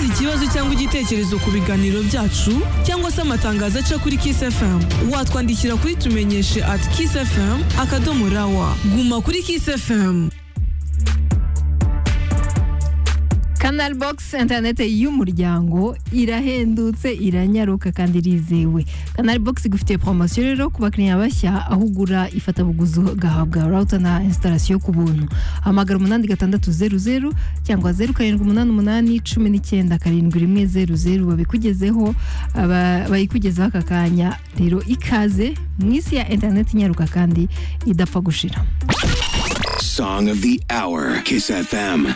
ikibazo cyangwa igitekerezo ku biganiro byacu cyangwa se amatangazo aca kuri Kiss FM watwandikira kuri tumenyeshe at Kiss FM akadomo rawa guma kuri Kiss FM Canal Box interinete y'umuryango irahendutse iranyaruka kandi irizewe Canal Box igufitiye poromosiyo rero ku bakiriya bashya aho ugura ifatabuguzi ugahabwa router na installation ku buntu hamagara umunani gatandatu zeru zeru cyangwa zeru karindwi umunani umunani cumi n'icyenda karindwi rimwe zeru zeru babikugezeho aba- bayikugezaho aka kanya rero ikaze mu isi ya interinete inyaruka kandi idapfa gushira Song of the Hour, Kiss FM.